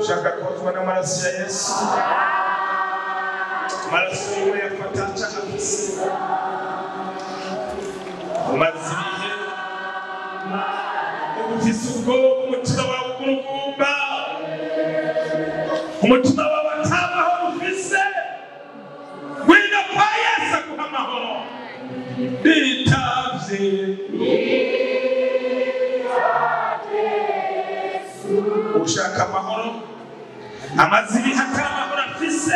ushaka kozwa n'amaraso ya yesu amaraso yiwe yafata cahafise umaze ibihe ufise ubwoba umutima wawe ugurugumba umutima wawe atamahoro ufise ngwino kwa yesu aguha amahoro bitavye ushaka amahoro amaze ibihe atari amahoro afise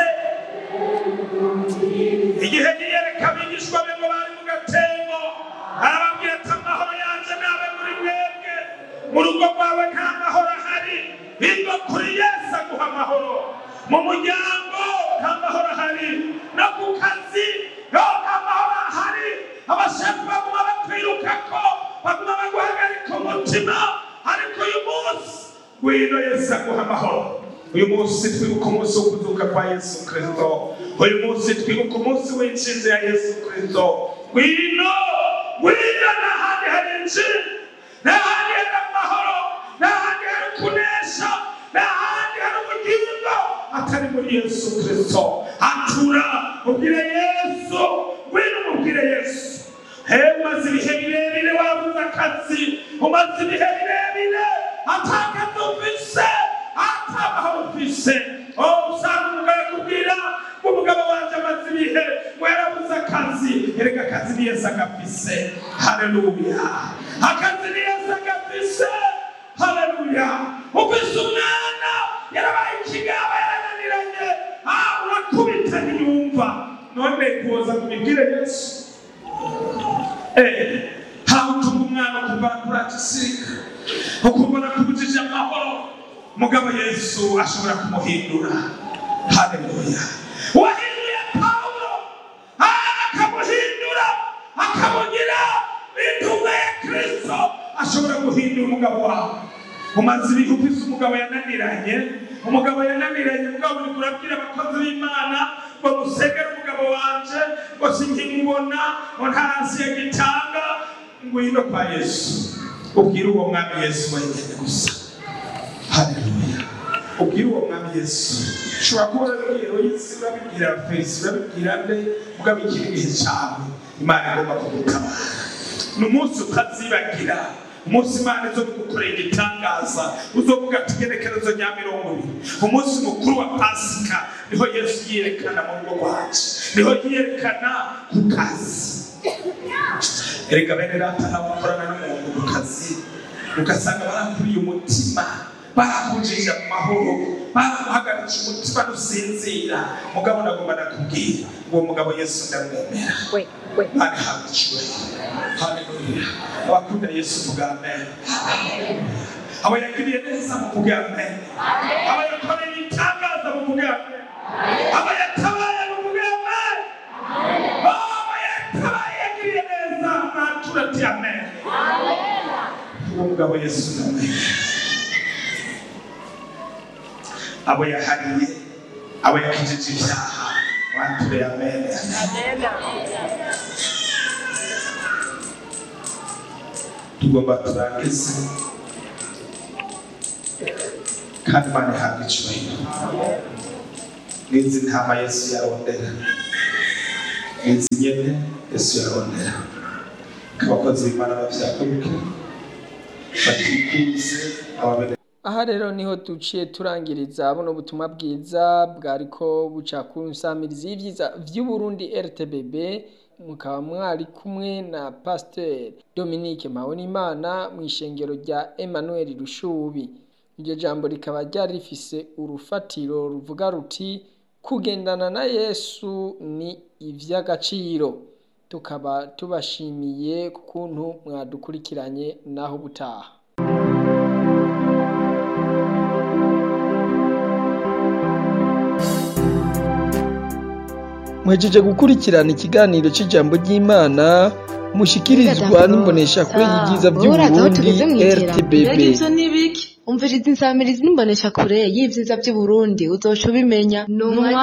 igihe yiyereka abigishwa be ngo bari mu gatembo arababwira ati amahoro yanje nabe muri mwebwe mu rugo rwawe nta mahoro ahari biva kuri yesu aguha amahoro mu muryango nta mahoro ahari no ku kazi no nta mahoro ahari abashefu baguma bakwirukako baguma baguhagarika umutima ariko uyu munsi ngwino yesu aguha amahoro uyu munsi twibuka umunsi wo kuzuka kwa yesu kristo uyu munsi twibuka umunsi w'intsinzi ya yesu kristo ngwino ngwino n'ahandi hari inzira n'ahandi hari amahoro n'ahandi hari kunesha n'ahandi hari ubugingo atari muri yesu kristo atura ubwire yesu ngwino umubwire yesu hewe umaze ibihe birebire wabuze akazi umaze ibihe birebire atakazi ufise atamahoro ufise oh usanga umugabo akubwira ngo umugabo wanje amaze ibihe ngo yarabuze akazi erega akazi ni yesu agafise haleluya akazi ni yesu agafise haleluya ufise umwana yarabaye ikigaba yarananiranye ah urakubita ntiyumva none kuza kumibwire yesu Eh, hawutunga umwana kuva kuragisirika ukumva nakubujije amahoro mugabo yesu ashobora kumuhindura haleluya wahinduye pawulo akamuhindura akamugira intumwa ya kristo ashobora guhindura umugabo wawe umaze ibihe ufise umugabo yananiranye umugabo yananiranye mugabo uri kurabwira abakozi b'imana ngo musegere umugabo wanje ngo sinkimubona ngo ntarasiye gitanga ngwino kwa yesu ubwire uwo mwami yesu wenyine gusa haleluya ubwire uwo mwami yesu ushobora kuba urabibwira yesu urabibwira fesi urabibwira nde mugabo ikiri igihe cyawe imana igomba kugutabara ni umunsi utazibagira umunsi imana izo gukorera igitangaza uzovuga ati igenekerezo rya mirongo ibiri umunsi mukuru wa pasika niho yesu yiyerekana mu rugo rwacu niho yiyerekana ku kazi erega bene data ntabakorana n'umuntu ku kazi ugasanga barakuriye umutima barakujije mu mahoro baraguhagaritse umutima nusinzira mugabo nagomba nakubwira uwo mugabo yesu ndamwemera Wait, wait. Mani habwa icyubahiro haleluya abakunda yesu vuga amen abo yagiriye neza mu vuga amen abo yakoreye ibitangaza mu vuga amen abo yatabaye mu vuga amen abo yatabaye yagiriye neza mwatura ati amen uwo mugabo yesu ndamwemera abo yahariye abo yakijije ibyaha mwature amen tugomba turangize kandi imana ihabwa icyubahiro n'izi ntama yesu yarondera n'izi nyene yesu yarondera abakozi b'imana bavyakuruke batikuze ababene aha rero niho duciye turangiriza buno butumwa bwiza bwariko buca ku nsamirizi y'ivyiza vy'uburundi rtbb mukaba mwari kumwe na pasteur dominique mpabonimana mu ishengero rya emmanuel rushubi iryo jambo rikaba ryari rifise urufatiro ruvuga ruti kugendana na yesu ni ivy'agaciro tukaba tubashimiye ku kuntu mwadukurikiranye naho butaha mwejeje gukurikirana ikiganiro cy'ijambo ry'imana mushikirizwa n'imboneshakure y'ibyiza by'uburundi rtbb ivyo ni biki umviriza insamirizi n'imboneshakure y'ivyiza vy'uburundi uzoca ubimenya